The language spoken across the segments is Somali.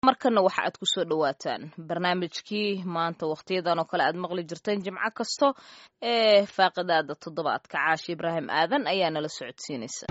markana waxa aad kusoo dhawaataan barnaamijkii maanta wakhtiyadan oo kale aad maqli jirteen jimco kasto ee faaqidaada toddobaadka caashi ibraahim aadan ayaa nala socodsiinaysa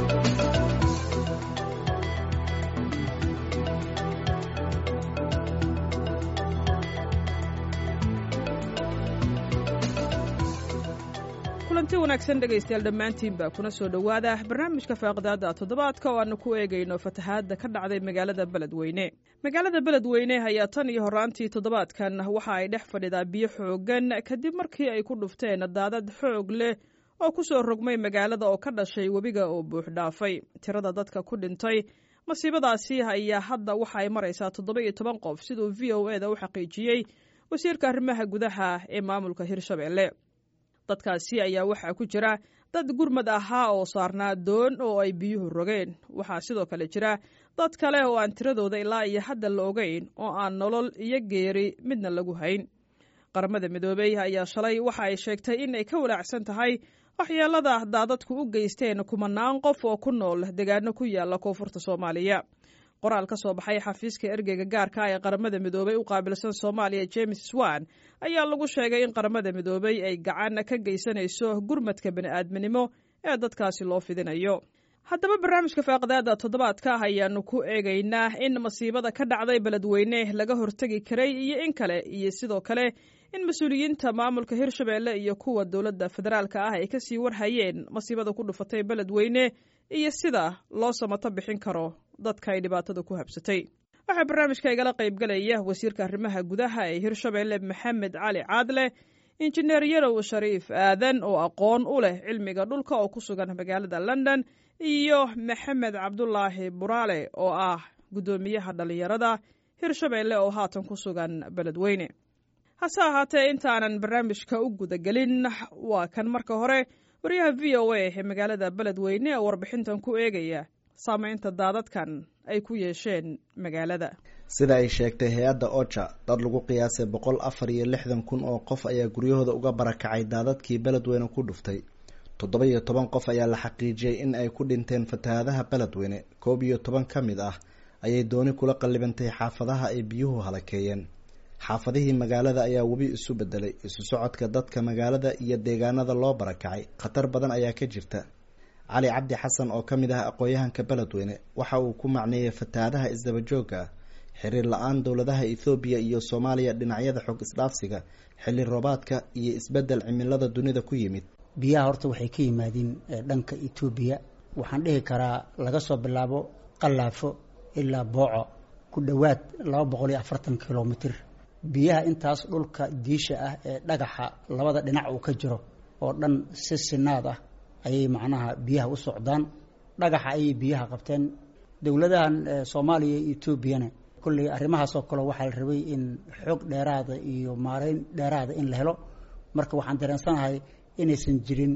kulanti wanaagsan dhegaystayaal dhammaantiinba kuna soo dhowaada barnaamijka faaqidaada toddobaadka oo aanu ku eegayno fatahaadda ka dhacday magaalada beledweyne magaalada beledweyne ayaa tan iyo horaantii toddobaadkan waxa ay dhex fadhidaa biyo xooggan kadib markii ay ku dhufteen daadad xoog leh oo ku soo rogmay magaalada oo ka dhashay webiga oo buux dhaafay tirada dadka ku dhintay masiibadaasi ayaa hadda waxa ay maraysaa toddoba iyo toban qof siduu v o eda u xaqiijiyey wasiirka arrimaha gudaha ee maamulka hirshabelle dadkaasi ayaa waxaa ku jira dad gurmad ahaa oo saarnaa doon oo ay biyuhu rogeen waxaa sidoo kale jira dad kale oo aan tiradooda ilaa iyo hadda la ogeyn oo aan nolol iyo geeri midna lagu hayn qaramada midoobey ayaa shalay waxa ay sheegtay in ay ka walaacsan tahay waxyeelada daadadku u geysteen kumanaan qof oo ku nool deegaano ku yaala koonfurta soomaaliya qoraal ka soo baxay xafiiska ergeyga gaarka ee qaramada midoobey u qaabilsan soomaaliya james swan ayaa lagu sheegay in qaramada midoobey ay gacan ka geysanayso gurmadka bani'aadminimo ee dadkaasi loo fidinayo haddaba barnaamijka faaqidaada toddobaadka ayaanu ku eegaynaa in masiibada ka dhacday beledweyne laga hortegi karay iyo in kale iyo sidoo kale in mas-uuliyiinta maamulka hirshabelle iyo kuwa dowladda federaalka ah ay kasii warhayeen masiibada ku dhufatay beledweyne iyo sida loo samato bixin karo dadka ay dhibaatada ku habsatay waxaa barnaamijka igala qaybgalaya wasiirka arrimaha gudaha ee hirshabelle maxamed cali caadle injineer yarow shariif aadan oo aqoon u leh cilmiga dhulka oo ku sugan magaalada london iyo maxamed cabdulaahi buraale oo ah guddoomiyaha dhallinyarada hirshabelle oo haatan ku sugan beledweyne hase ahaatee intaanan barnaamijka u gudagelin waa kan marka hore wariyaha v o a ee magaalada beledweyne oo warbixintan ku eegaya saamaynta daadadkan ay ku yeesheen magaalada sida ay sheegtay hay-adda oja dad lagu qiyaasay boqol afar iyo lixdan kun oo qof ayaa guryahooda uga barakacay daadadkii beledweyne ku dhuftay toddoba iyo toban qof ayaa la xaqiijiyey in ay ku dhinteen fatahaadaha beledweyne koob iyo toban ka mid ah ayay dooni kula qallibantay xaafadaha ay biyuhu halakeeyeen xaafadihii magaalada ayaa webi isu bedelay isu socodka dadka magaalada iyo deegaanada loo barakacay khatar badan ayaa ka jirta cali cabdi xasan oo ka mid ah aqoon-yahanka beledweyne waxa uu ku macneeyey fatahaadaha isdabajooga ah xiriir la-aan dowladaha ethoobiya iyo soomaaliya dhinacyada xog isdhaafsiga xilli roobaadka iyo isbedel cimilada dunida ku yimid biyaha horta waxay ka yimaadiin dhanka etoobiya waxaan dhihi karaa laga soo bilaabo qalaafo ilaa booco ku dhowaad laba boqol iyo afartan kilomitr biyaha intaas dhulka diisha ah ee dhagaxa labada dhinac uu ka jiro oo dhan si sinaad ah ayay macnaha biyaha u socdaan dhagaxa ayay biyaha qabteen dowladahan soomaaliya iyo etoobiyana kolley arrimahaas oo kale waxaa la rabay in xoog dheeraada iyo maareyn dheeraada in la helo marka waxaan dareensanahay inaysan jirin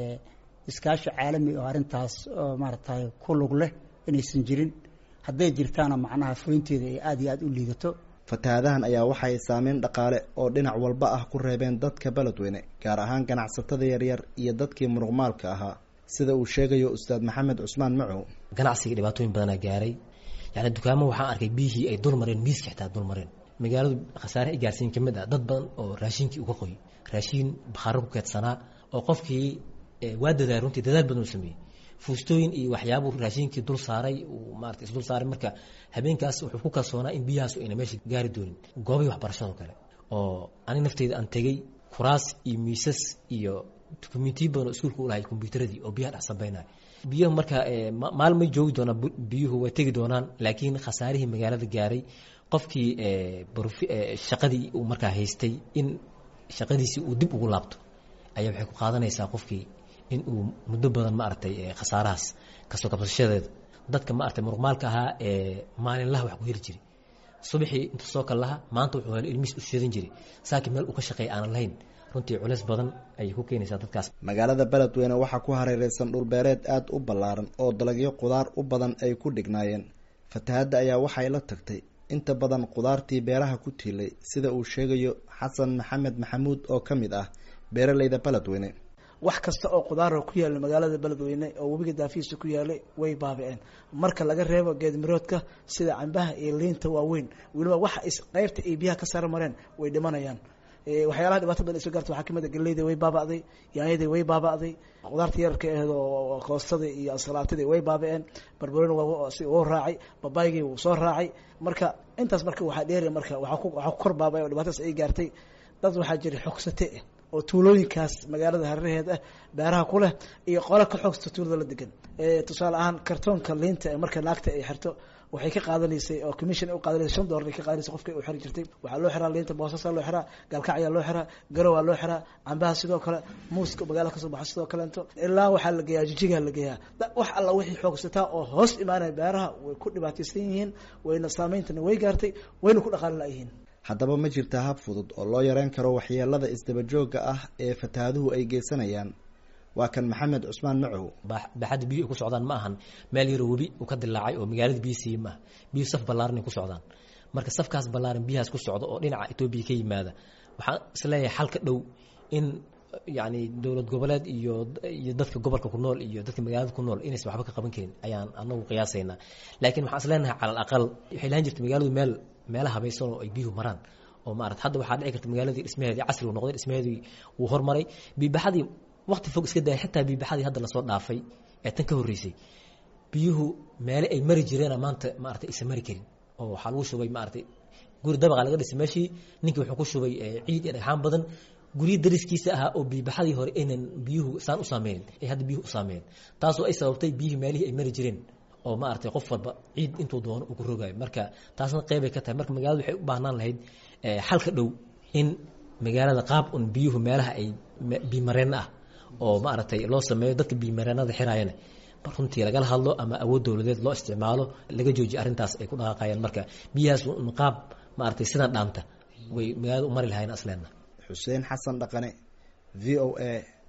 iskaashi caalami oo arrintaas maaragtay ku lug leh inaysan jirin hadday jirtaana macnaha fulinteeda ay aada iyo aada u liidato fatahaadahan ayaa waxay saameyn dhaqaale oo dhinac walba ah ku reebeen dadka beledweyne gaar ahaan ganacsatada yaryar iyo dadkii muruqmaalka ahaa sida uu sheegayo ustaad maxamed cusmaan macow ganacsiga dhibaatooyin badanaa gaaray yani dukaamo waxaan arkay biyihii ay dul mareen miiska xitaa dul mareen magaaladu khasaare ay gaarsiin ka mid ah dad badan oo raashinkii uga qoy raashiin bakhaaro ku keedsanaa oo qofkii waa dadaal runtii dadaal badan u sameeyey fuustooyin iyo waxyaabuu raashinkii dul saaray uu maarata isdul saaray marka habeenkaas wuxuu ku kalsoonaa in biyahaas ayna meesha gaari doonin goobay waxbarashadoo kale oo aniga nafteyda aan tegey kuraas iyo miisas iyo dukumentiyo badan oo iskuulka u lahay kombyuutaradii oo biyaha dhex sambeynaya biyuhu marka maalmay joogi doonaan biyuhu way tegi doonaan laakiin khasaarihii magaalada gaaray qofkii shaqadii uu markaa haystay in shaqadiisii uu dib ugu laabto ayaa waxay ku qaadanaysaa qofkii in uu muddo badan maaragtay khasaarahaas kasoo kabsashadeeda dadka maaragtay muruqmaalka ahaa ee maalinlaha wax ku heli jiray subaxii intuu soo kal laha maanta wuxuu helo ilmihiis u sheedan jiray saakiin meel uu ka shaqeeya aanan lahayn runtii culeys badan ayay ku keenaysaa dadkaas magaalada beledweyne waxaa ku hareereysan dhulbeereed aada u ballaaran oo dalagyo qudaar u badan ay ku dhignaayeen fatahadda ayaa waxay la tagtay inta badan qudaartii beeraha ku tiilay sida uu sheegayo xasan maxamed maxamuud oo ka mid ah beeraleyda beledweyne wax kasta oo qudaara ku yaala magaalada beledweyne oo webiga daafihiisa ku yaalay way baabi'een marka laga reebo geedmiroodka sida cambaha iyo liinta waaweyn weliba waxa is qeybta ay biyaha ka sara mareen way dhimanayaan waxyaalaha dhibaato badan iso gaarta waxaa kamid a galeyda way baaba'day yaanyadii way baaba'day qudaarta yararka aheed oo koostada iyo ansalaatadii way baaba'een barbarooni wuu raacay babaygii wuu soo raacay marka intaas marka waxaa dheeri marka waxaa ku kor baabay oo dhibaatadas ay gaartay dad waxaa jira xogsate ah oo tuulooyinkaas magaalada hareeraheed ah beeraha ku leh iyo qolo ka xoogsta tuulada la degan tusaale ahaan kartoonka liinta ee marka naagta ay xirto waxay ka qaadanaysay oo commission ay u qaadanaysay shan dollar ay ka qaadanaysay qofka u xiri jirtay waxaa loo xiraa liinta boosasa loo xiraa galkacyaa loo xiraa garowaa loo xiraa cambaha sidoo kale muuska magaalada kasoo baxa sidoo kaleento ilaa waxaa la geeyaa jijigaa la geeyaa wax alla wixii xoogsataa oo hoos imaanaya beeraha way ku dhibaataysan yihiin wayna saameyntana way gaartay wayna ku dhaqaali la-yihiin haddaba ma jirtaa hab fudud oo loo yareyn karo waxyeelada isdabajooga ah ee fatahaaduhu ay geysanayaan waa kan maxamed cusmaan macow baaxadda biyu ay ku socdaan ma ahan meel yaro webi uu ka dilaacay oo magaalada biyo siiye maaha biyu saf ballaaran ay ku socdaan marka safkaas ballaaran biyahaas ku socda oo dhinaca etoobiya ka yimaada waxaan isleeyahay xal ka dhow in yacni dowlad goboleed iyo iyo dadka gobolka ku nool iyo dadka magaalada ku nool inaysan waxba ka qaban karin ayaan anagu qiyaasaynaa laakiin waxaan isleenahay cala alaqal waxay lahan jirta magaaladu meel meelaha habaysan oo ay biyuhu maraan oo maarata hadda waxaa dhici karta magaaladii dhismaheedii casrigu noqday dhismaheedii wuu hormaray biibaxadii wakti fog iska daya xitaa biibaxadii hadda lasoo dhaafay ee tan ka horreysay biyuhu meele ay mari jireena maanta maarata aysan mari karin oo waxaa lagu shubay maaratay guri dabaqa laga dhisay meeshii ninkii wuxuu ku shubay ciid iyo dhagxaan badan guryo dariskiisa ahaa oo biibaxadii hore aynan biyuhu saan u saameynin ay hadda biyuhu u saameeyeen taasoo ay sababtay biyihii meelihii ay mari jireen oo maaragtay qof walba ciid intuu doono uu ku rogaayo marka taasna qeybay ka tahay marka magaalada waxay u baahnaan lahayd xalka dhow in magaalada qaab un biyuhu meelaha ay biimareen ah oo maaragtay loo sameeyo dadka biimareenada xiraayana runtii lagala hadlo ama awood dowladeed loo isticmaalo laga joojiyo arrintaas ay ku dhaqaaqayaan marka biyahaas un qaab maaragtay sidan dhaanta way magaalada u mari lahayn asleena xuseen xasan dhaqane v o a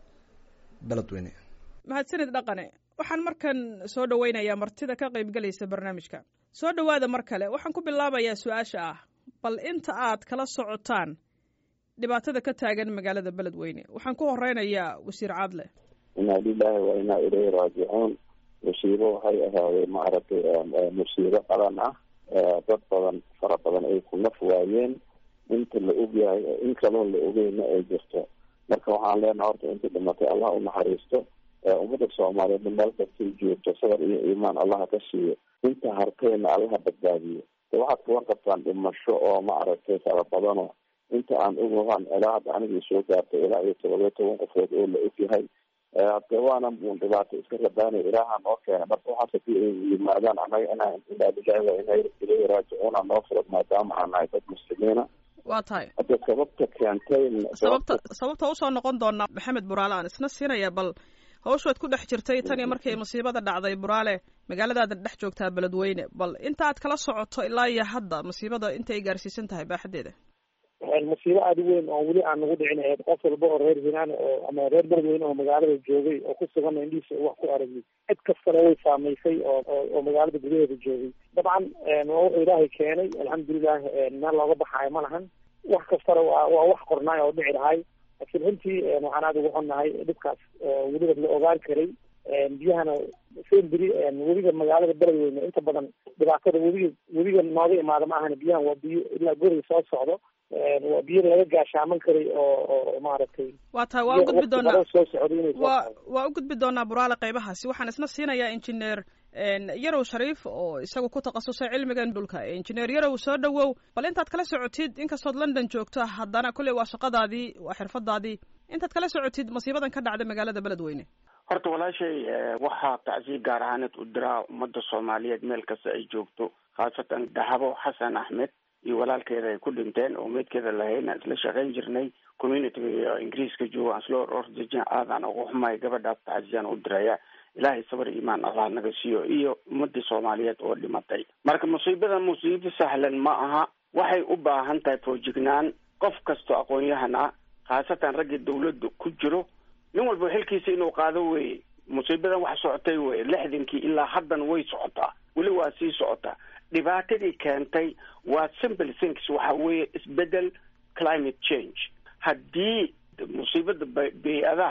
beledweyne mahadsanid dhaqane waxaan markan soo dhaweynayaa martida ka qaybgalaysa barnaamijka soo dhowaada mar kale waxaan ku bilaabayaa su-aasha ah bal inta aad kala socotaan dhibaatada ka taagan magaalada beledweyne waxaan ku horeynayaa wasiir caadle inaa lilaahi wa inaa ilayhi raajicuun musiibo waxay ahaadeen maaragtay musiibo qalan ah dad badan fara badan ay ku naf waayeen inta la ogyahay in kaloo la ogeyna ay jirto marka waxaan leenaha horta inta dhimatay allah u naxariisto ummadda soomaaliyeed meel kastay joogto sabar iyo iimaan allaha ka siiyo inta hartayna allaha badbaadiyo de waxaad ka warqabtaan dhimasho oo maaragtay fara badano inta aan ogahan ilaa hadda anigii soo gaartay ilaa iyo todoba iyo toban qofood oo la ogyahay de waana un dhibaato iska rabaanay ilaaha noo keena marka waxaas hadii ay yimaadaan anaga inaa inaa lilahi wa inaa ilayhi raajicuuna noo furad maadaama aan nahay dad muslimiina waa tahay hadda sababta keentay sababta sababta usoo noqon doonaa maxamed buraale aan isna siinaya bal hawshaad ku dhex jirtay tan iyo markay masiibada dhacday buraale magaaladaada dhex joogtaa beledweyne bal inta aad kala socoto ilaa iyo hadda masiibada inta ay gaarsiisan tahay baaxadeeda masiibo aada u weyn oo weli aan nagu dhicin ahayd qof walba oo reer hinaan oo ama reer beledweyne oo magaalada joogay oo ku sugan indhihiisa wax ku aragay cid kastana way saamaysay oo oo magaalada gudaheeda joogay dabcan waa wuxuu ilaahay keenay alxamdulilah meel looga baxaayo ma lahan wax kastana waa waa wax qornaay oo dhici lahay laakiin runtii waxaan aada ugu xunnahay dhibkaas weliba la ogaan karay biyahana semberi webiga magaalada beledweyne inta badan dhibaatada webiga webiga nooga imaada ma ahan biyahan waa biyo ilaa guriga soo socdo waa biyo laga gaashaaman karay oo oo maaragtay waa tahay waa u gudbi doonaa soo socday inay waa waa u gudbi doonaa buraale qaybahaasi waxaan isna siinayaa injineer yarow shariif oo isagu ku takhasusay cilmigan dhulka injineer yarow soo dhowow bal intaad kala socotid inkastood london joogto haddana kolley waa shaqadaadii waa xirfadaadii intaad kala socotid masiibadan ka dhacda magaalada beledweyne horta walaashay waxaa tacsiir gaar ahaaneed u diraa ummadda soomaaliyeed meel kasta ay joogto khaasatan dahabo xasan axmed iyo walaalkeeda ay ku dhinteen oo meydkeeda lahayn aan isla shaqayn jirnay communityga ingiriiska jooga aan isla ordejin aadaan ugu xumahay gabadhaas tacsiyaan u diraya ilaahay sabar iimaan allah naga siiyo iyo ummadii soomaaliyeed oo dhimatay marka musiibada musiibo sahlan ma aha waxay u baahan tahay foojignaan qof kastoo aqoon-yahan ah khaasatan raggii dawladda ku jiro nin walba xilkiisa inuu qaado weye musiibadan wax socotay weye lixdankii ilaa haddan way socotaa weli waa sii socotaa dhibaatadii keentay waa simple things waxa weeye isbedel climate change haddii musiibada bay-adaha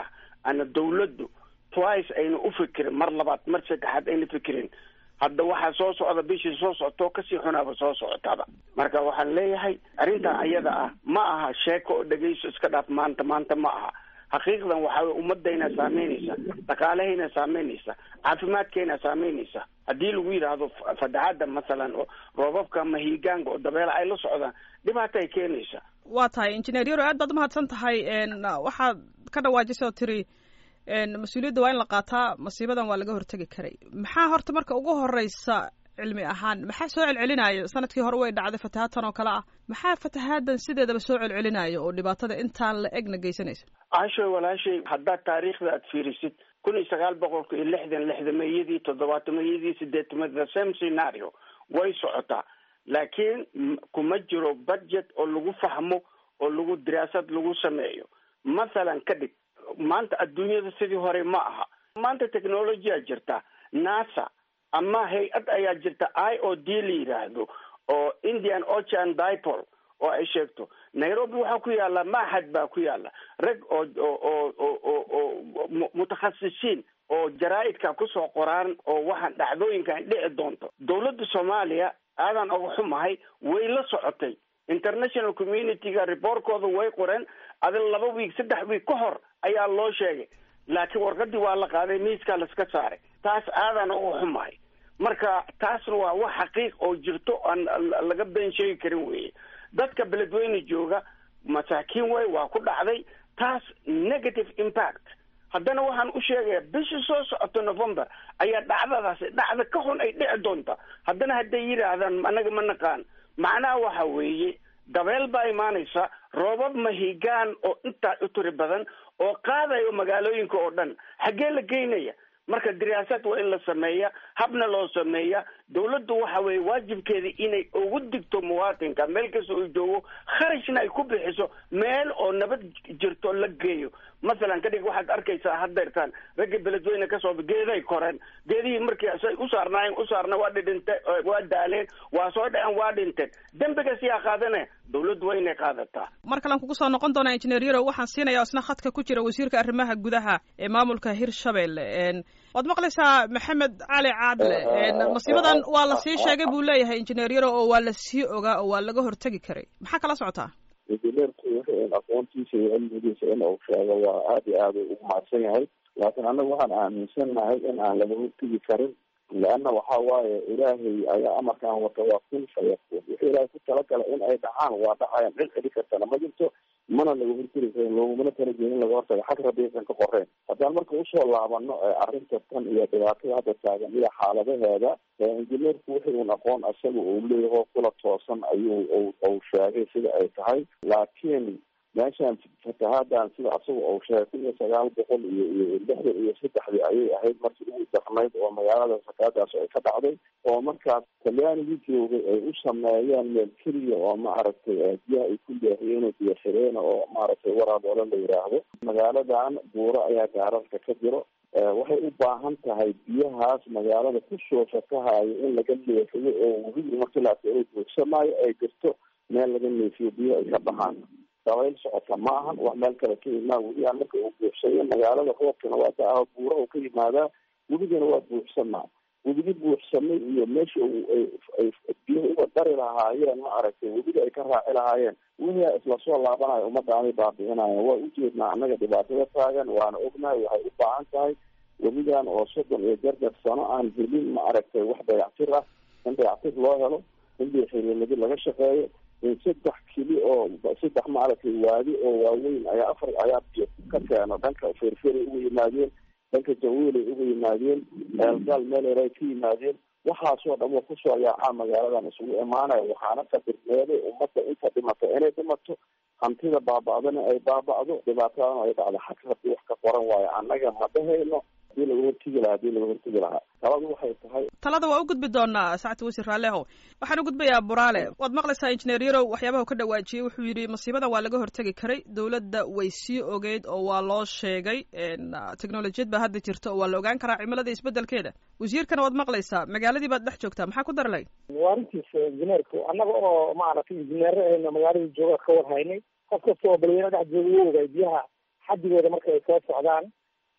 ana dawladdu twice ayna u fikirin mar labaad mar saddexaad ayna fikirin hadda waxaa soo socda bishii soo socotoo kasii xunaaba soo socotaba marka waxaan leeyahay arrintan ayada ah ma aha sheeko oo dhegayso iska dhaaf maanta maanta ma aha xaqiiqdan waxaa wey ummadayna saameynaysa dhaqaalahayna saameynaysa caafimaadkayna saameynaysa haddii lagu yidhaahdo fatahaada masalan oo roobabka ama hiigaanka oo dabeela ay la socdaan dhibaato ay keenaysa waa tahay injineer yaro aad baad umahadsan tahay waxaad ka dhawaajisay oo tiri mas-uuliyadda waa in la qaataa masiibadan waa laga hortegi karay maxaa horta marka ugu horeysa cilmi ahaan maxaa soo celcelinayo sanadkii hore way dhacday fatahaadtan oo kale ah maxaa fatahaadan sideedaba soo celcelinayo oo dhibaatada intaan la egna geysanaysa caashoy walaashay haddaad taariikhda aad fiirisid kun iyo sagaal boqolka iyo lixdan lixdameeyadii toddobaatameyadii sideetamada same scenario way socotaa laakiin kuma jiro budget oo lagu fahmo oo lagu diraasad lagu sameeyo mathalan ka dhig maanta adduunyada sidii hore ma aha maanta technologya jirta nasa ama hay-ad ayaa jirta i o d la yidhaahdo oo indian ocean dipol oo ay sheegto nairobi waxaa ku yaala maxad baa ku yaala rag oo oo oo oo oo mutakhasisiin oo jaraa-idka kusoo qoraan oo waxaan dhacdooyinkan dhici doonto dawladda soomaaliya aadan uga xumahay way la socotay international community-ga reportkooda way qoreen adil laba wiig saddex wiig ka hor ayaa loo sheegay laakiin warqadii waa la qaaday miiskaa laiska saaray taas aadan uga xumahay marka taasna waa wax xaqiiq oo jirto aan laga been sheegi karin weye dadka beledweyne jooga masaakiin way waa ku dhacday taas negative impact haddana waxaan u sheegaya bishii soo socoto november ayaa dhacdadaasi dhacda ka xun ay dhici doonta haddana hadday yidhaahdaan anaga ma naqaan macnaha waxa weeye dabeel baa imaanaysa roobab mahigaan oo intaa u tiri badan oo qaadayo magaalooyinka oo dhan xaggee la geynaya marka diraasad waa in la sameeya habna loo sameeya dawladdu waxa weeye waajibkeeda inay ugu digto muwaatinka meel kasta uu joogo kharashna ay ku bixiso meel oo nabad jirto la geeyo masalan kadhig waxaad arkaysaa haddeertaan ragga beledweyne kasoo geeday koreen geedihii markii say u saarnaayeen u saarna waa dhidhinte waa daaleen waa soo dhaceen waa dhinteen dembigas yaa qaadane dawladdu waa inay qaadataa mar kalean kugu soo noqon doonaa injineer yarow waxaan siinaya isna khadka ku jira wasiirka arrimaha gudaha ee maamulka hirshabelle waad maqlaysaa maxamed cali caadle masiibadan waa la sii sheegay buu leeyahay injineer yarow oo waa la sii ogaa oo waa laga hortegi karay maxaa kala socotaa injineerku wuxuu aqoontiisa iyo cilmigiisa in uu sheego waa aada iyo aada ugu mahadsan yahay laakiin annaga waxaan aaminsannahay in aan laga hortegi karin leanna waxa waaye ilaahay ayaa amarkaan wata waa kun fayakuun wuxuu ilaahay ku talagalay in ay dhacaan waa dhacayaan cid celi kartana ma jirto mana laga hortegi karin loogumana talajeedin laga hortaga xag rabiisan ka qoreen haddaan marka usoo laabano arrinta tan iyo dhibaatada hadda taagan iyo xaaladaheeda injineerku wixii un aqoon isaga uu leeyaho kula toosan ayuu uu sheegay sida ay tahay laakiin meeshaan fatahaadaan sida asaga uu sheegay kun iyo sagaal boqol iyo iyo lixdan iyo saddexdii ayay ahayd markii ugu darnayd oo magaalada fatahaadaas ay ka dhacday oo markaas talyaanigii joogay ay u sameeyeen meel keliya oo maaragtay biyaha ay ku leehiyeen oo biyo xireen oo maaragtay waraaboole la yidhaahdo magaaladan buuro ayaa gaararka ka jiro waxay u baahan tahay biyahaas magaalada kusoo fatahayo in laga leexiyo oo webigi markilaas inay buugsamaayo ay jirto meel laga neefiyo biyaha ay ka baxaan dabayl socota ma ahan wax meel kale ka yimaa webigaan marka uu buuxsayo magaalada roobkana waa ka ah buura uu ka yimaadaa webigana waa buuxsamaa webigi buuxsamay iyo meesha ay biyaha uga dari lahaayeen ma aragtay webiga ay ka raaci lahaayeen wixii isla soo laabanayo ummadaanay baabi'inayan waa ujeednaa annaga dhibaatada taagan waana ognahay waxay u baahan tahay webigan oo soddon iyo jarjar sano aan helin ma aragtay wax dayactir ah in dayactir loo helo in biyoxiriirnadi laga shaqeeyo in saddex kili oo saddex maaragtay waadi oo waaweyn ayaa afar ayaa biyo ka keeno dhanka ferferay uga yimaadeen dhanka jawiilay uga yimaadeen eelgaal meeleer ay ka yimaadeen waxaasoo dhan wa kusoo yaacaa magaaladan isugu imaanaya waxaana qadirmeeday ummadda inta dhimata inay dhimato hantida baaba'dana ay baaba'do dhibaatadana ay dhacdo xag haddii wax ka qoran waayo annaga ma dhahayno hadii laga hortegi lahaa hadii laga hortegi lahaa taladu waxay tahay talada waa u gudbi doonaa sacti wasiir raallehow waxaan u gudbayaa buraale waad maqlaysaa injineer yarow waxyaabaha ka dhawaajiyey wuxuu yidhi masiibadan waa laga hortegi karay dowladda way sii ogeyd oo waa loo sheegay technolojiyad baa hadda jirta oo waa la ogaan karaa cimilada isbedelkeeda wasiirkana waad maqlaysaa magaaladii baad dhex joogtaa maxaa ku darlay waa arrintiisa injineerku annaga oo maaragtay injineerahayna magaalada jooga ka war haynay qof kasta oo balweyne dhex jooga u ogay biyaha xadigooda marka ay soo socdaan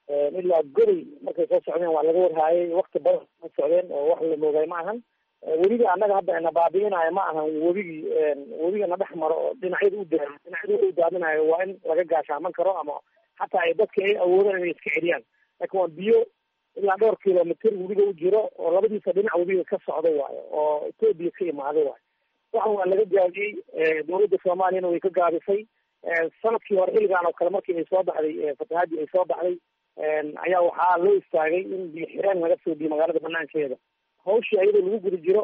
ilaa goday markay soo socdeen waa laga warhaayay wakti badan soo socdeen oo wax la moogay ma ahan webiga annaga hadda na baabi'inayo ma ahan webigii webiga na dhex maro oo dhinacyada u daa dhinacyada u daadinayo waa in laga gaashaaman karo ama hataa ay dadka ay awoodaan inay iska celiyaan laakiin waa biyo ilaa dhowr kilomitr webiga u jiro oo labadiisa dhinac webiga ka socda waayo oo etoobiya ka imaada waayo waxan waa laga gaabiyey dawladda soomaaliyana way ka gaabisay sanadkii hore xilligan oo kale markii ay soo baxday fatahaadii ay soo baxday ayaa waxaa loo istaagay in biyo xireen laga soo biyo magaalada banaankeeda hawshii ayadoo lagu guda jiro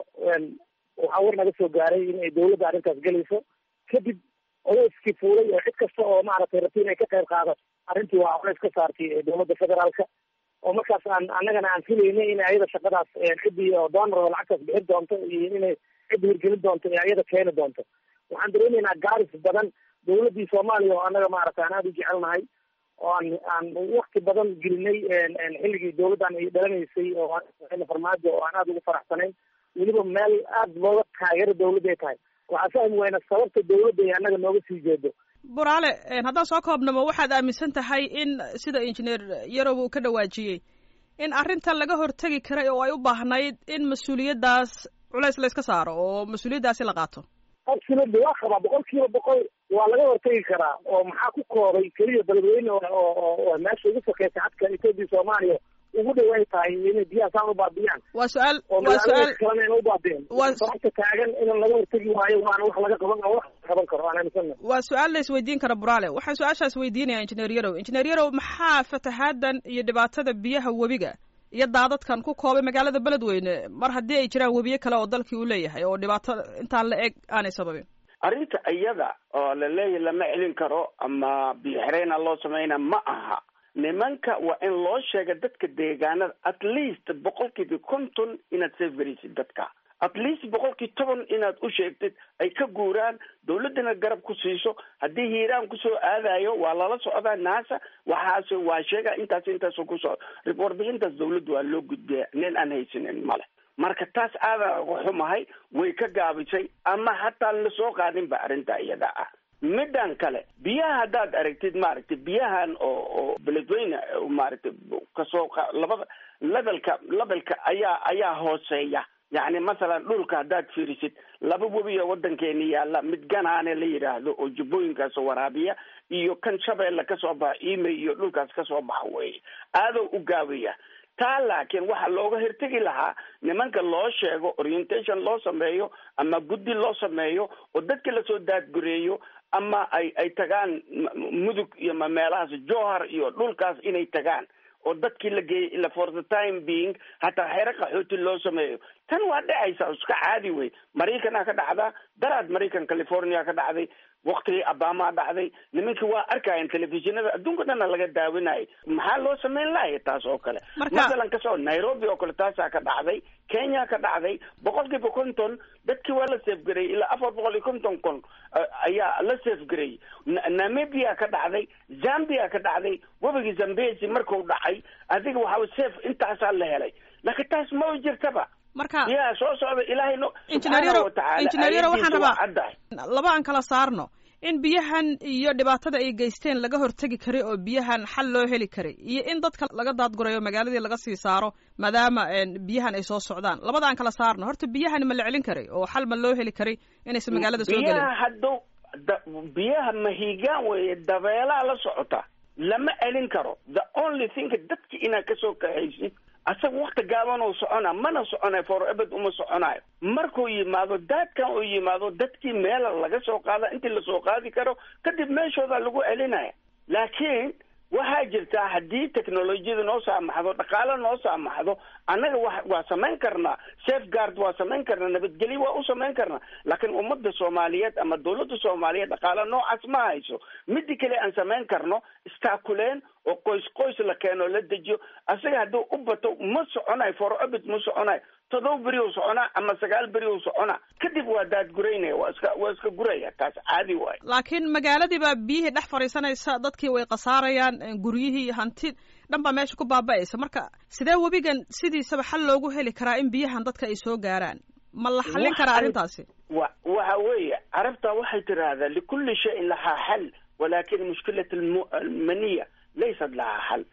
waxaa war naga soo gaaray in ay dawladda arrintaas gelayso kadib oleyskii fuulay oo cid kasta oo maaragtay rabti inay ka qayb qaadato arrintii waa oleys ka saartay dawladda federaalka oo markaas aan annagana aan filaynay in ayada shaqadaas ciddii oo doonaro lacagtaas bixin doonto iyo inay cidda hirgelin doonto ee ayada keeni doonto waxaan dareemaynaa gaaris badan dawladdii soomaaliya oo annaga maaragta aan aada u jecelnahay oo aan aan wakti badan gelinay xilligii dawladdan ay dhalanaysay oo farmaajo oo aan aada ugu faraxsanayn weliba meel aada looga taageero dawladda ay tahay waxaa fahmi wayna sababta dawladda ay annaga nooga sii jeedo buraale haddaan soo koobnamo waxaad aaminsan tahay in sida injineer yarow uu ka dhawaajiyey in arrintan laga hortegi karay oo ay u baahnayd in mas-uuliyaddaas culays la yska saaro oo mas-uuliyaddaasi la qaato absolutely waa qabaa boqol kiiba boqol waa laga hortegi karaa oo maxaa ku koobay keliya beledweyne oo meesha ugu sakeysa xadka etoobiya soomaaliya ugu dhaway tahay inay biyaha saan u baabiyaan waa su-aal oo waa su-aal kalena ina u baabiyeen waa- sababta taagan in laga hortegi waayo waana wax laga qaban wax qaban karo aan aaminsana waa su-aal la isweydiin kara buraale waxaan su-aashaas weydiinaya injineer yarow injineer yarow maxaa fatahaadan iyo dhibaatada biyaha webiga iyo daadadkan ku koobay magaalada beledweyne mar haddii ay jiraan webiyo kale oo dalkii uu leeyahay oo dhibaato intaan la eg aanay sababin arrinta iyada oo la leeyahy lama celin karo ama biyoxireyna loo samayna ma aha nimanka waa in loo sheega dadka deegaanada at least boqolkiiba konton inaad safgaraysid dadka at least boqolkii toban inaad u sheegtid ay ka guuraan dawladdana garab ku siiso haddii hiiraan kusoo aadayo waa lala socdaa naasa waxaase waa sheega intaas intaas kusoo warbixintaas dawladda waa loo gudbiya nin aan haysanin male marka taas aadan uga xumahay way ka gaabisay ama hataa lasoo qaadinba arrinta iyada ah middan kale biyaha haddaad aragtid maaragtay biyahan oo oo beledweyne maaragtay kasoo qa- labada levelka levelka ayaa ayaa hooseeya yacni masalan dhulka haddaad fiirisid laba webiyo waddankeena yaalla mid ganaane la yidhaahdo oo jubbooyinkaas waraabiya iyo kan shabeelle kasoo baxa imey iyo dhulkaas kasoo baxa weeye aadoo u gaabaya taa laakiin waxaa looga hortegi lahaa nimanka loo sheego orientation loo sameeyo ama guddi loo sameeyo oo dadka lasoo daadgureeyo ama ay ay tagaan m- mudug iyo ma meelahaas johar iyo dhulkaas inay tagaan oo dadkii la geeyey ila for the time being hataa xero qaxooti loo sameeyo tan waa dhacaysa iska caadi wey maraykanaa ka dhacdaa daraad maraykan california ka dhacday waktigii abamaa dhacday nimankii waa arkayan telefishinada adduunka dhana laga daawinayay maxaa loo sameyn lahaya taas oo kale Marka- masalan kasoo nairobi oo kale taasaa ka dhacday kenya ka dhacday boqolkiiba konton dadkii waa la safgarayey ilaa afar boqol iyo konton kon eh, ayaa la safgarayey Na- namibia ka dhacday zambia ka dhacday webigii zambezi marku dhacay adiga waxaa safe intaasaa la helay laakiin taas ma jirtaba marka biyaha soo socda ilaahay no injineer subxaanahu yarow watacaala injineer yarow waxaan aayadiisa waa rabaa caddahay laba aan kala saarno in biyahan iyo dhibaatada ay geysteen laga hortegi karay oo biyahan xal loo heli karay iyo in dadka laga daadgurayo magaaladii laga sii saaro maadaama een, biyahan ay soo socdaan labada aan kala saarno horta biyahan ma la celin karay oo xal ma loo heli karay inaysan magaalada soo gelin biyaha haddow da- biyaha mahigaan weeye dabeelaa la socota lama celin karo the only thing dadki inaad kasoo kaxaysid asaga wakti gaaban oo socona mana soconayo for ebed uma soconayo markuu yimaado daadkan uu yimaado dadkii meela laga soo qaada intii lasoo qaadi karo kadib meeshooda lagu celinaya laakiin waxaa jirtaa haddii technolojiyada noo saamaxdo dhaqaale noo saamaxdo annaga wa waa samayn karnaa safeguard waa samayn karnaa nabadgelyo waa u samayn karnaa laakiin ummadda soomaaliyeed ama dawladda soomaaliyeed dhaqaale noocaas ma hayso midi kale aan samayn karno istaakuleen oo qoys qoys la keeno la dejiyo asaga hadduu u bato ma soconayo foroobit ma soconayo todoba beri u soconaa ama sagaal beri u soconaa kadib waa daadguraynaya waa iska waa iska guraya taas caadi waayo laakiin magaaladii baa biyihii dhex fadhiisanaysa dadkii way khasaarayaan guryihii hanti dhan baa meesha ku baaba'aysa marka sidee webigan sidiisaba xal loogu heli karaa in biyahan dadka ay soo gaaraan ma la xallin karaa Waxay- arrintaasi wa waxa weeye carabta waxay tiraahdaa likulli shayin lahaa xal walakin mushkilat almu- almaniya laysat lahaa xal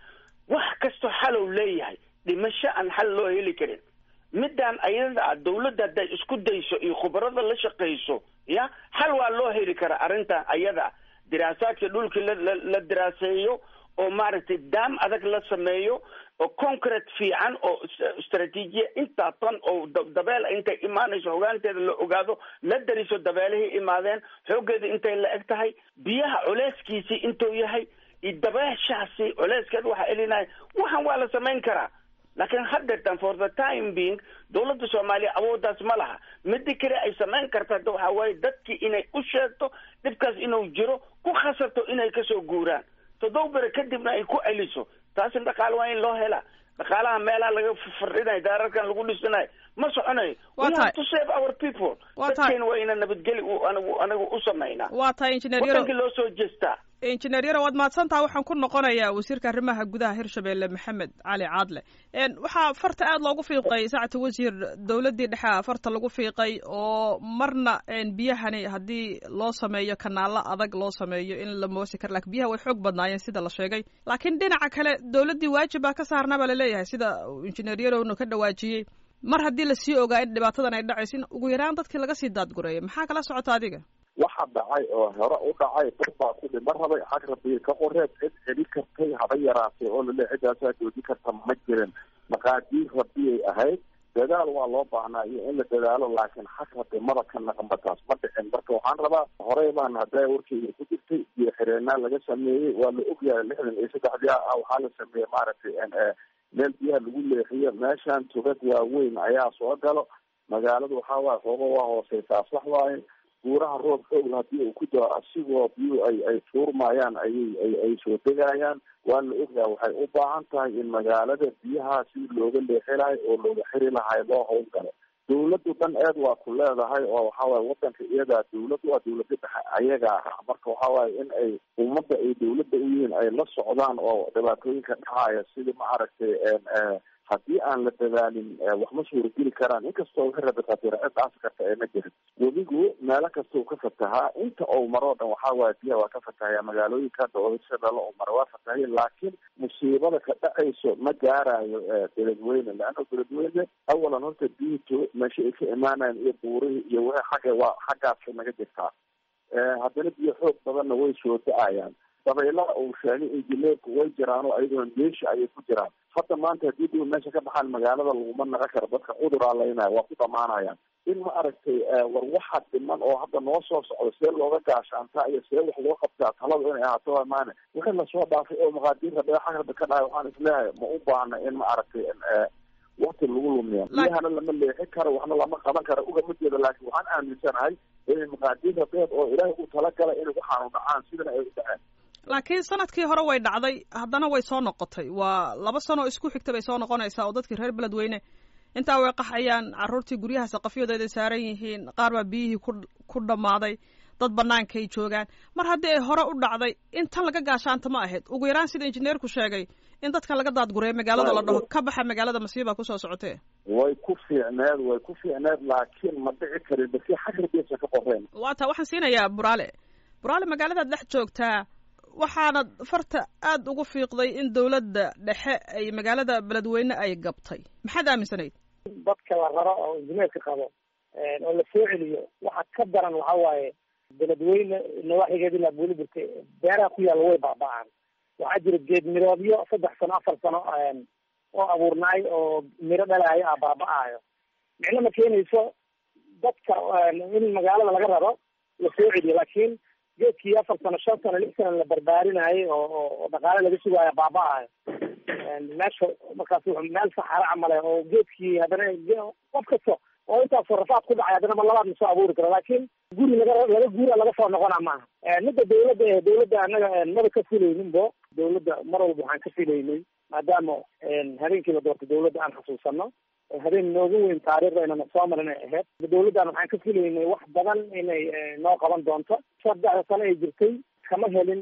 wax kastoo xalow leeyahay dhimasho aan xal loo heli karin midaan ayada ah dawladda hadday isku dayso iyo khubarada la shaqayso ya xal waa loo heli karaa arrintan ayada ah diraasaadka dhulkii la la diraaseeyo oo maaragtay daam adag la sameeyo oo concrete fiican oo istraatiijiya intaa tan oo dabeel intay imaanayso hogaanteeda la ogaado la dariso dabeelihii imaadeen xooggeeda intay la eg tahay biyaha culeyskiisii intuu yahay iyo dabeeshaasi culeyskeeda waxaa elinaya waxan waa la samayn karaa laakiin haddeetan for the time being dawladda soomaaliya awooddaas ma laha midi kale ay samayn karta hadda waxaa waaye dadkii inay u sheegto dhibkaas inuu jiro ku khasabto inay kasoo guuraan toddoba bere kadibna ay ku celiso taasina dhaqaale waa in loo helaa dhaqaalaha meelaha laga fardhinayo daararkan lagu dhisanayo ma soconayo we have to save our people dadkeena waa ina nabadgeli anigu anigu u samaynaa waa tahay injineer yaro wadankii loo soo jeestaa injineer yaro waad mahadsantaha waxaan ku noqonayaa wasiirka arrimaha gudaha hirshabelle maxamed cali caadle waxaa farta aada loogu fiiqay saacata wasiir dowladdii dhexe farta lagu fiiqay oo marna biyahani haddii loo sameeyo kanaalo adag loo sameeyo in la moosi karo lakin biyaha way xoog badnaayeen sida la sheegay laakiin dhinaca kale dowladdii waajib baa ka saarnaa baa laleeyahay sida injineer yarowna ka dhawaajiyey mar haddii lasii ogaa in dhibaatadan ay dhacayso in ugu yaraan dadkii laga sii daadgureeyo maxaa kala socota adiga waxa dhacay oo hore u dhacay dad baa ku dhima rabay xag rabiir ka qoreed cid celi kartay haba yaraatay oo lale ciddaasaa joojin karta ma jirin maqaadiir rabiyay ahayd dadaal waa loo baahnaa iyo in la dadaalo laakiin xag rabimada ka naqanba taas ma dhicin marka waxaan rabaa horey baan hadda warkeyga ku jirtay biyo xireenaa laga sameeyey waa la ogyahay lixdan iyo saddexdii ah waxaa la sameeyey maaragtay meel biyaha lagu leexiyo meeshan tugad waaweyn ayaa soo galo magaaladu waxaa waaye xooga waa hooseysaa sax waaye buuraha roob xoog hadii uu ku dao asigoo biyuhu ay ay tuurmayaan ayay ay ay soo degayaan waa la ogyaha waxay u baahan tahay in magaalada biyaha si looga leexilayo oo looga xiri lahay loo howlgalo dawladdu dhan eed waa ku leedahay oo waxawaaye wadanka iyadaa dawladdu waa dawlada dhexe ayagaa ah marka waxa waaye in ay ummadda ay dawladda u yihiin ay la socdaan oo dhibaatooyinka dhacaya sidii ma aragtay haddii aan la dadaalin wax ma suurageli karaan inkastoo wixii rabitaatira cid dhaasi karta ee ma jirin webigu meelo kasta uu ka fatahaa inta ou maroo dhan waxaa waaye biyaha waa ka fatahaya magaalooyinka hadda oo hirshabelle uu mara waa fatahaya laakiin musiibada ka dhacayso ma gaarayo beledweyne leanna beledweyne awalan horta biyito meesha ay ka imaanayan iyo buurihii iyo wixii xagga waa xaggaasay naga jirtaa haddana biyo xoog badanna way soo da-ayaan dabaylaha uu sheegay injineerku way jiraan oo ayaguna meesha ayay ku jiraan hadda maanta haddii dib meesha ka baxaan magaalada laguma naqa karo dadka cuduraa laynaya waa ku dhamaanayaan in ma aragtay war waxa dhiman oo hadda noo soo socdo see looga gaashaantaa iyo see wax loo qabtaa talada inay ahaato waa maane wixii lasoo dhaafay oo maqaadiir rabee xag rabi ka dhahay waxaan isleeyahay ma u baahna in ma aragtay wakti lagu lumiya biyahana lama leexi karo waxna lama qaban karo ugama jeedo laakiin waxaan aaminsanahay inay maqaadiir rabeed oo ilaahay u talagalay inay waxaanu dhacaan sidana ay u dhaceen laakiin sanadkii hore way dhacday haddana way soo noqotay waa laba sano isku xigta bay soo noqonaysaa oo dadkii reer beledweyne intaa way qaxayaan caruurtii guryaha saqafyadooda saaran yihiin qaar baa biyihii ku ku dhammaaday dad banaankaay joogaan mar haddii ay hore u dhacday in tan laga gaashaanta ma ahayd ugu yaraan sida injineerku sheegay in dadka laga daadgureeyo magaalada la dhaho ka baxa magaalada masiiba kusoo socotee way ku fiicneed way ku fiicneed laakiin ma dhici karin basi xagrabesa ka qoreen waa taa waxaan siinayaa buraale buraale magaaladaad dhex joogtaa waxaana farta aada ugu fiiqday in dawladda dhexe ay magaalada beledweyne ay gabtay maxaad aaminsanayd dadka la raro oo injineerka qabo oo la soo celiyo waxa ka daran waxa waaye beledweyne nawaaxigeed ilaa buuli burtay beeraha ku yaalla way baaba-aan waxaa jira geed miroodyo saddex sano afar sano oo abuurnaay oo miro dhalaayo ah baaba-aayo micno ma keenayso dadka in magaalada laga raro la soo celiyo laakiin geedkii afar sano shan sano lix sano la barbaarinayay oo oo dhaqaale laga sugaayo baaba-ayo meesha markaas meel saxaro camale oo geedkii haddana qof kasta oo intaasoo rafaad ku dhacay haddana ma labaad ma soo abuuri karo laakiin guri laga laga guura laga soo noqona maaha midda dawladda eh dawladda annaga maba ka filayninbo dawladda mar walba waxaan ka filaynay maadaama habeenkii la doortay dawladda aan xasuusano habeen noogu weyn taariikhda inana soo marin ay ahayd dawladdan waxaan ka filaynay wax badan inay noo qaban doonto saddexda sano ay jirtay kama helin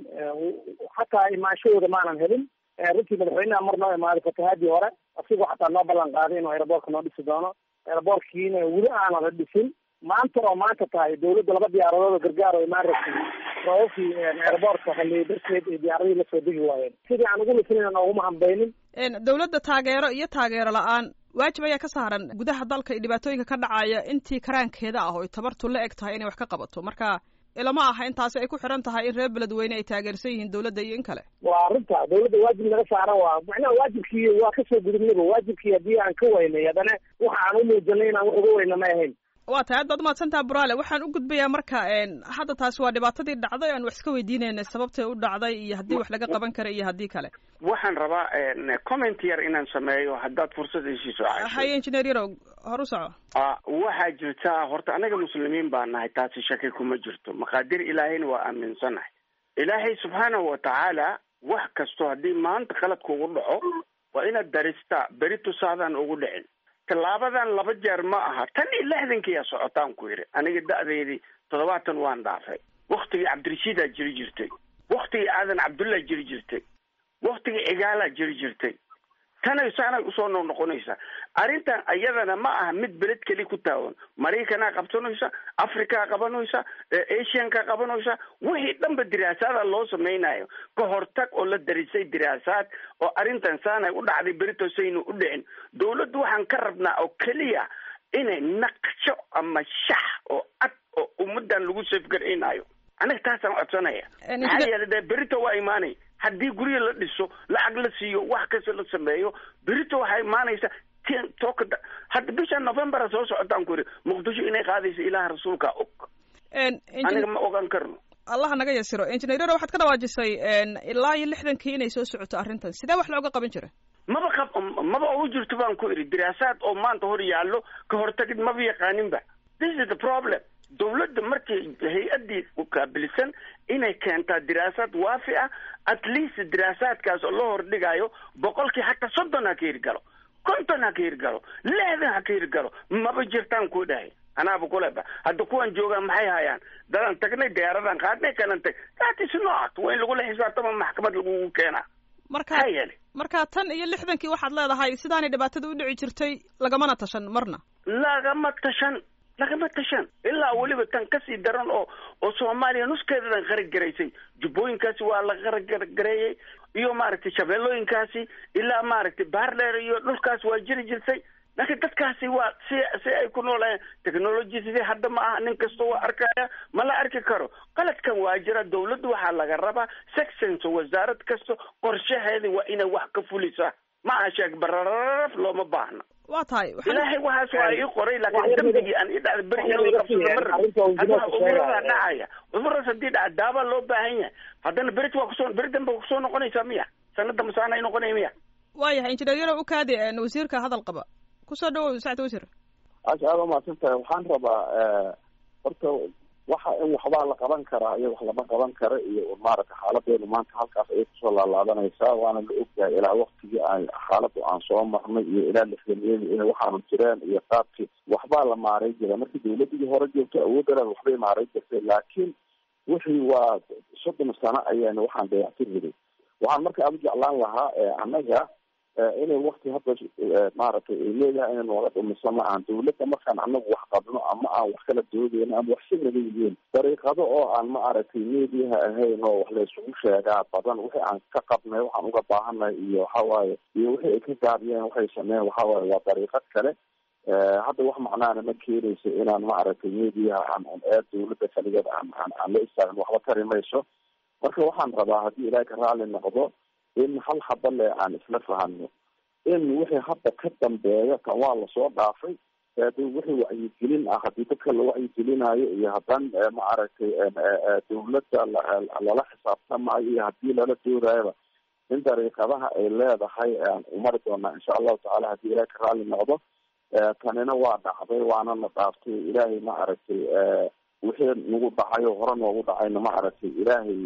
xataa imaanshahooda maanan helin runtii madaxweynaha mar noo imaaday fatahaadii hore asigoo xataa noo ballan qaaday inuu aeroboortka noo dhisi doono aeroboortkiina weli aanan la dhisin maanta oo maanta tahay dawladda laba diyaaradood oo gargaar oo imaan rabtay roobabkii airboortka haliyey darteed ee diyaaradii lasoo degi waayeen sidii aan ugu lisinayna nooguma hambaynin dowladda taageero iyo taageero la-aan waajib ayaa ka saaran gudaha dalka iyo dhibaatooyinka ka dhacaya intii karaankeeda ah oo ay tabartu la eg tahay inay wax ka qabato marka ilama aha intaasi ay ku xiran tahay in reer beledweyne ay taageersan yihiin dowladda iyo in kale waa arrinta dowladda waajib naga saaran waa macnaha waajibkii waa kasoo gudubnaba waajibkii haddii aan ka waynay haddana waxa aan u muujanay inaan wax uga weyna ma ahayn waa tahay aad baad umahadsantaha buraale waxaan u gudbayaa marka hadda taasi waa dhibaatadii dhacday aan wax iska weydiinayna sababtay u dhacday iyo haddii wax laga qaban kara iyo haddii kale waxaan rabaa comment yar inaan sameeyo haddaad fursad heshiiso haye engineer yarow hor u soco waxaa jirta horta anaga muslimiin baa nahay taasi shaki kuma jirto maqaadir ilaahayna waa aaminsanahay ilaahay subxaanahu watacaala wax kasto haddii maanta qalad kugu dhaco waa inaad daristaa beri tusaadaan ugu dhicin tallaabadan laba jeer ma aha tan iyo lixdankiiyaa socotaan ku yidhi aniga da-deydii toddobaatan waan dhaafay waktigii cabdirashiidaa jiri jirtay waktigii aadan cabdullah jiri jirtay waktigii cigaalaa jiri jirtay tanay saanay usoo noqnoqonaysaa arrintan iyadana ma aha mid beled keli ku taawan maraykanaa qabsanaysa afrikaa qabanaysa asianka qabanaysa wixii dhanba diraasaada loo samaynayo ka hortag oo la darisay diraasaad oo arrintan saanay u dhacday beritosaynu u dhicin dawladdu waxaan ka rabnaa oo keliya inay naqsho ama shax oo cad oo ummadan lagu safgaraynayo aniga taasaan codsanaya maxaa yeelay dee berito waa imaanay haddii guryo la dhiso lacag la siiyo wax kasta la sameeyo berito waxaa imaanaysa tokada hadda bisha novembera soo socotaan ku yidhi muqdisho inay qaadayso ilaah rasuulka og aniga ma ogan karno allah naga yasiro engineer waxaad ka dhawaajisay ilaa iyo lixdankii inay soo socoto arrintan sidee wax looga qaban jira maba qab maba ugu jirto baan ku idhi diraasaad oo maanta hor yaallo ka hortagid maba yaqaaninba this is the problem dawladda markii hay-addii ukaabilisan inay keentaa diraasaad waafi ah at least diraasaadkaas oo loo hordhigayo boqolkii hataa soddon ha ka hirgalo konton ha ka hirgalo lixdan ha ka hirgalo maba jirtaan ku dhahay anaaba kuleba hadda kuwan joogaan maxay hayaan dadaan tagnay diyaaradan qaadnay kanan tag that is not waa in lagula xisaabtama maxkamad lagugu keenaa marka marka tan iyo lixdankii waxaad leedahay sidaanay dhibaatada u dhici jirtay lagamana tashan marna lagama tashan lagama tashan ilaa weliba tan kasii daran oo oo soomaaliya nuskeedadan qaragaraysay jubbooyinkaasi waa la qaragareeyey iyo maaragtay shabeellooyinkaasi ilaa maaragtay baardheer iyo dhulkaas waa jiri jirtay laakiin dadkaasi waa si si ay ku noolayeen technology sidii hadda ma aha nin kasta waa arkaya ma la arki karo qaladkan waa jira dawladdu waxaa laga rabaa sections wasaarad kasta qorshaheeda waa inay wax ka fulisaa ma aha sheeg barararaf looma baahna waa tahay ilaahay waxaas waa ii qoray laakiin dambigii aan ii dhacday beri in la qabsado ma rabi haddana umuradaa dhacaya umuradas haddii dhaca daabaa loo baahan yahay haddana berit waa kusoo beri dambe waa kusoo noqonaysaa miya sanada masaana ay noqonaya miya waayahay injineer yaro ukaadi wasiirka hadal qaba kusoo dhawow sacd wasiir aasha aada umahadsan tahay waxaan rabaa horta waxa in waxbaa la qaban karaa iyo wax lama qaban kara iyo maaragta xaaladeenu maanta halkaas ayay kusoo laalaadanaysaa waana la ogyahay ilaa waktigii aan xaaladu aan soo marnay iyo ilaa lixdameedi inay waxaanu jireen iyo qaabkii waxbaa la maaray jira markii dawladdigii hore joogto awooddalan waxbay maaray jirtay laakiin wixii waa soddon sano ayaan waxaan dayactir riday waxaan marka aada u jeclaan lahaa annaga inay wakti hadda maaragtay ay leedahay inay nooga dhumiso ma ahan dawladda markaan anagu wax qabno ama aan wax kala doodeyno ama wax si naga yihiin dariiqado oo aan ma aragtay mediaha ahayn oo wax laysugu sheegaa badan wixii aan ka qabnay waxaan uga baahanay iyo waxawaaye iyo wixii ay ka gaabiyeen waxay sameeyeen waxawaaye waa dariiqad kale hadda wax macnaana ma keenayso inaan ma aragtay mediaha aan ee dawladda kaligeed aan aan aan la istaagno waxba tari mayso marka waxaan rabaa haddii ilaahay ka raali noqdo in hal haba le aan isla fahano in wixii hadda ka dambeeya kan waa lasoo dhaafay wixii wacyigelin ah haddii dadka la wacyigelinayo iyo haddaan ma aragtay dawladda lala xisaabtamayo iyo haddii lala doodayaba in dariiqadaha ay leedahay aan umari doonaa insha allahu tacala haddii ilahay ka raali noqdo tanina waa dhacday waana na dhaaftay ilaahay ma aragtay wixii nagu dhacayo hore noogu dhacayna ma aragtay ilaahay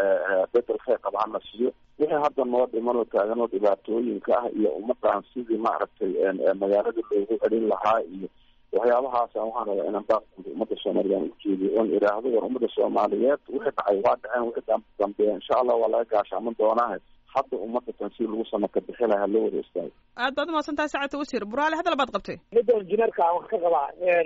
bedel kheyr qaba hana siiyo wixii hadda noo dhiman oo taagan oo dhibaatooyinka ah iyo ummadan sidii maaragtay magaalada loogu celin lahaa iyo waxyaabahaas waxaan rabaa inaan baaqooda ummadda soomaaliyeed ujeediyo oon idhaahdo war ummadda soomaaliyeed wixii dhacay waa dhaceen wixii dambeeya insha allah waa laga gaashaaman doonaahe hadda ummadda tan si lagu samaka bixi lahaa loo wada istaago aad baad umahadsan tahay saacadta wasiir buraale hadal baad qabtay midda injineerka aan wax ka qabaa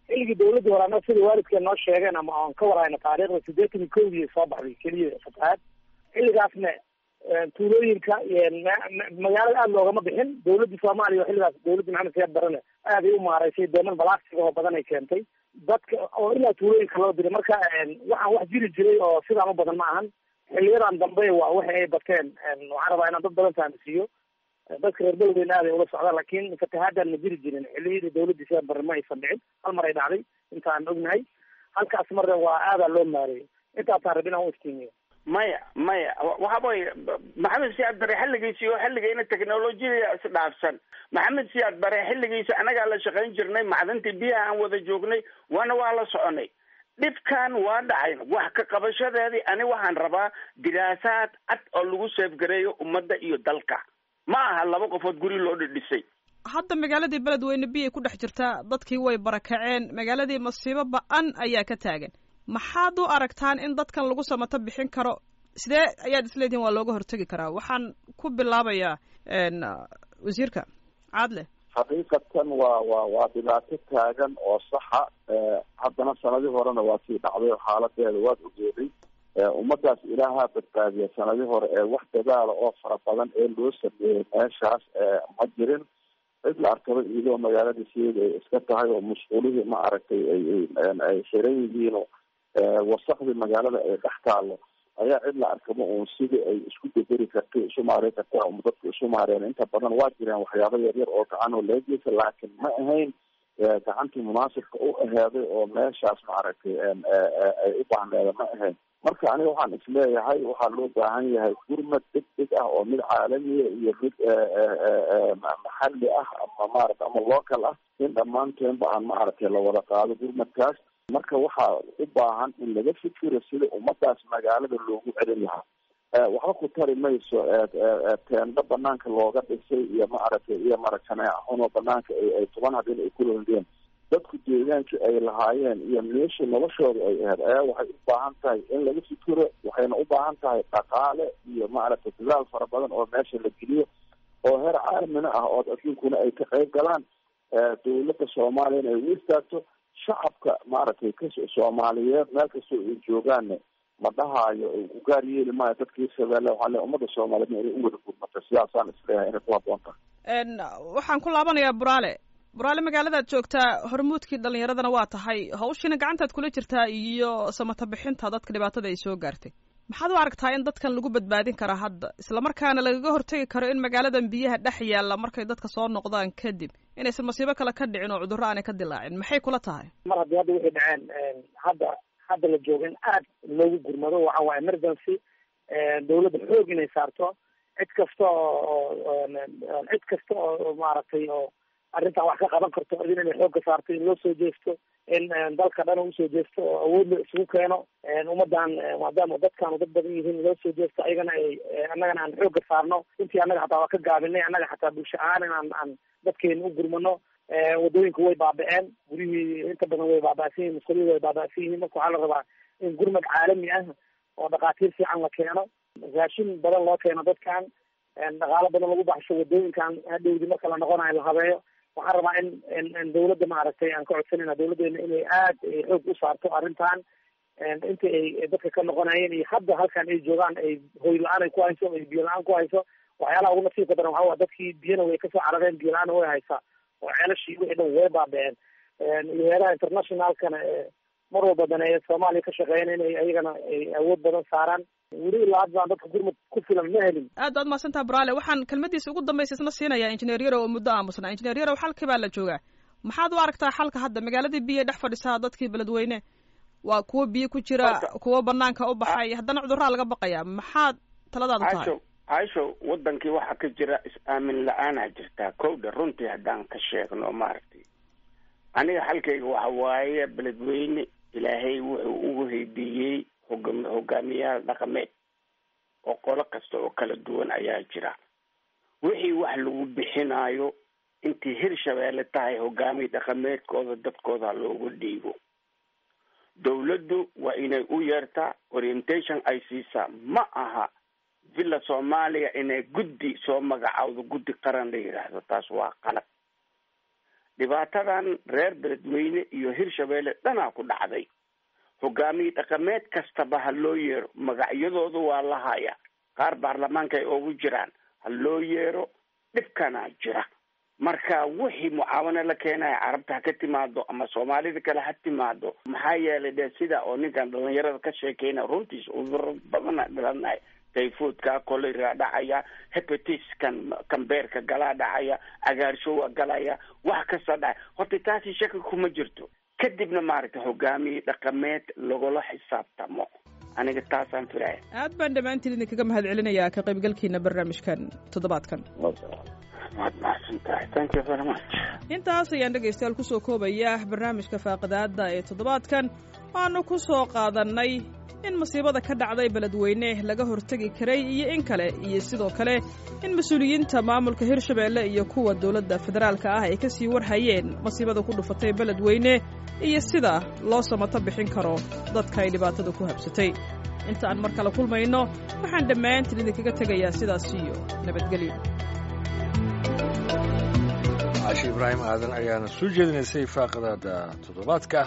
xilligii dawladdii hore annaga sida waalidkeen noo sheegeen ama aan ka warhayno taariikhda siddeetan iyo kowdii soo baxday keliya fatahaad xilligaasna tuulooyinka magaalada aada loogama bixin dawladdii soomaaliya xilligaas dawladdii maxamed siyaad barane aaday u maaraysay dooman balastiga oo badan ay keentay dadka oo ilaa tuulooyinka loo diray marka waxaan wax jiri jiray oo sidaan u badan ma ahan xiliyadan dambe waa waxa ay bateen waxaan rabaa inaan dad badan fahamsiiyo dadka reer beledweyne aaday ula socdaan laakiin fatahaadan ma jiri jirin xiliyadii dawladdii siyaad barre ma aysan dhicin hal mar ay dhacday intaan ognahay halkaas marna waa aadaa loo maareeyay intaasaan rabin aan u iftiimiyo maya maya waxa way maxamed siyaad bare xilligiisi oo xilligayna technolojiyada isdhaafsan maxamed siyaad bare xilligiisi anagaa la shaqayn jirnay macdintii biyaha aan wada joognay waana waa la soconay dhibkan waa dhacay wax ka qabashadeedii ani waxaan rabaa diraasaad cad oo lagu seefgareeyo ummadda iyo dalka ma aha laba qofood guri loo dhidhisay hadda magaaladii beledweyne biyay ku dhex jirtaa dadkii way barakaceen magaaladii masiibo ba-an ayaa ka taagan maxaad u aragtaan in dadkan lagu samato bixin karo sidee ayaad isleedihin waa looga hortegi karaa waxaan ku bilaabayaa wasiirka caadle xaqiiqatan waa waa waa dhibaato taagan oo saxa haddana sanadii horena waa sii dhacday oo xaaladeeda waad ogeeday ummadaas ilaahaa badbaadiya sanadii hore ee wax dadaala oo fara badan ee loo sameeyey meeshaas ma jirin cid la arkaba iyadoo magaalada sideeda ay iska tahay oo musquulihii ma aragtay ay xiran yihiino wasakdii magaalada ay dhex taalo ayaa cid la arkaba uun sidii ay isku bederi kartay isu maareyn kartaa uma dadku isu maareen inta badan waa jireen waxyaaba yaryar oo gacan oo laga geysa laakiin ma ahayn gacantii munaasibka u aheeday oo meeshaas maaragtay ay u baahneeda ma ahayn marka aniga waxaan isleeyahay waxaa loo baahan yahay gurmad deg deg ah oo mid caalamiya iyo mid maxalli ah ama maarata ama local ah in dhammaanteenba aan maaragtay lawada qaado gurmadkaas marka waxaa u baahan in laga fikiro sida ummadaas magaalada loogu celin lahaa waxba ku tari mayso teendo banaanka looga dhisay iyo maaragtay iyo maragtaneexun oo banaanka ay toban habeen ay kulaldeen dadku deegaankii ay lahaayeen iyo meeshii noloshooda ay ahayd ayaa waxay u baahan tahay in laga fikiro waxayna u baahan tahay dhaqaale iyo maaragtay dadaal fara badan oo meesha la geliyo oo heer caalamina ah oo adduunkuna ay ka qayb galaan dawladda soomaaliyana ay u istaagto shacabka maaragtay ka soomaaliyeed meel kastoo ay joogaanne ma dhahaayo u gaar yeeli maayo dadkii shabeelle waxaa le ummadda soomaaliyeedna inay u wada gurmato sidaasaan isleeyahay inay ku habboon tahay waxaan ku laabanayaa buraale buraale magaaladaad joogtaa hormuudkii dhalinyaradana waa tahay hawshiina gacantaad kula jirtaa iyo samata bixinta dadka dhibaatada ay soo gaartay maxaad u aragtaa in dadkan lagu badbaadin karaa hadda islamarkaana lagaga hortegi karo in magaaladan biyaha dhex yaalla markay dadka soo noqdaan kadib inaysan masiibo kale ka dhicin oo cudurro aanay ka dilaacin maxay kula tahay mar haddii hadda waxay dhaceen hadda hadda la joogo in aad loogu gurmado waxa waa emergency dawladda xoog inay saarto cid kasta oo cid kasta oo maaragtay oo arrintan wax ka qaban karto idin inay xoogga saarto in loo soo jeesto in dalka dhan usoo jeesto oo awood la isugu keeno ummadan maadaama dadkaanu dad badan yihiin loo soo jeesto ayagana ay annagana aan xoogga saarno intii annaga xataa waa ka gaabinay annaga xataa bulsho ahaan in aan aan dadkeena u gurmano wadooyinku way baaba-een guryihii inta badan way baaba'san yihin musqulihii way baaba'san yihiin marka waxaa la rabaa in gurmad caalami ah oo dhakhaatiir fiican la keeno raashin badan loo keeno dadkan dhaqaalo badan lagu baxsho wadooyinkan hadhowdi marka la noqonayo la habeeyo waxaan rabaa in in dawladda maaragtay aan ka codsanayna dawladdeena inay aad xoog u saarto arrintan inta ay dadka ka noqonayeen iyo hadda halkan ay joogaan ay hoy la-aan ay ku hayso ay biyo la-aan ku hayso waxyaalaha ugu nasiibka daran waxaa waa dadkii biyana way kasoo carareen biyo la-aana way haysaa oo ceelashii wixii dhan way baaba-een iyo heeraha internationalkana mar walba daneeya soomaaliya ka shaqeeyana inay ayagana ay awood badan saaraan weli ilaa hadda aan dadka gurmud ku filan ma helin aad baad mahadsantaha buraale waxaan kelmadiisa ugu dambaysa isna siinayaa injineer yarow oo muddo aamusnaa injineer yarow xalkii baa la joogaa maxaad u aragtaa xalka hadda magaaladii biyo dhex fadhisaa dadkii beledweyne waa kuwo biyo ku jira kuwo banaanka u baxay haddana cudurraa laga baqayaa maxaad taladaadu tahay caisho caisho wadankii waxaa ka jira is-aamin la-aanaa jirtaa kowdha runtii haddaan ka sheegno maaragtay aniga xalkayga waxa waaye beledweyne ilaahay wuxuu ugu heydiiyey hoga hogaamiyaal dhaqameed oo qolo kasta oo kala duwan ayaa jira wixii wax lagu bixinaayo intii hirshabeelle tahay hogaamiye dhaqameedkooda dadkooda loogu dhiibo dawladdu waa inay u yeertaa orientation ay siisaa ma aha villa soomaaliya inay guddi soo magacaawdo guddi qaran la yidhaahdo taas waa qalab dhibaatadan reer beledweyne iyo hirshabeelle dhanaa ku dhacday hogaamiye dhaqameed kastaba ha loo yeero magacyadooda waa la haya qaar baarlamaanka ay ugu jiraan ha loo yeero dhibkanaa jira marka wixii mucaawano la keenaya carabta ha ka timaado ama soomaalida kale ha timaado maxaa yeelay de sida oo ninkan dhalinyarada ka sheekeyna runtiis cuduro badana dhalanay tayfoodka kolera dhacaya hepatiskan kambeerka galaa dhacaya agaarshowa galaya wax kasta dhacay horta taasi shaki kuma jirto kadibna maaragtay hogaamiye dhaqameed lagula xisaabtamo aniga taasaan filaya aad baan dhammaantiin idinkaga mahad celinayaa ka qaybgalkiina barnaamijkan toddobaadkan waad mahadsan tahay thank you very much intaas ayaan dhegaystayaal kusoo koobaya barnaamijka faaqidaada ee toddobaadkan waanu ku soo qaadannay in masiibada ka dhacday beledweyne laga hortegi karay iyo in kale iyo sidoo kale in mas-uuliyiinta maamulka hirshabeelle iyo kuwa dowladda federaalka ah ay ka sii warhayeen masiibada ku dhufatay beledweyne iyo sida loo samato bixin karo dadka ay dhibaatada ku habsatay inta aan mar kale kulmayno waxaan dhammaantiin idinkaga tegayaa sidaas iyo nabadgelyo caashi ibraahim aadan ayaana soo jeedinaysay faaqadaada toddobaadka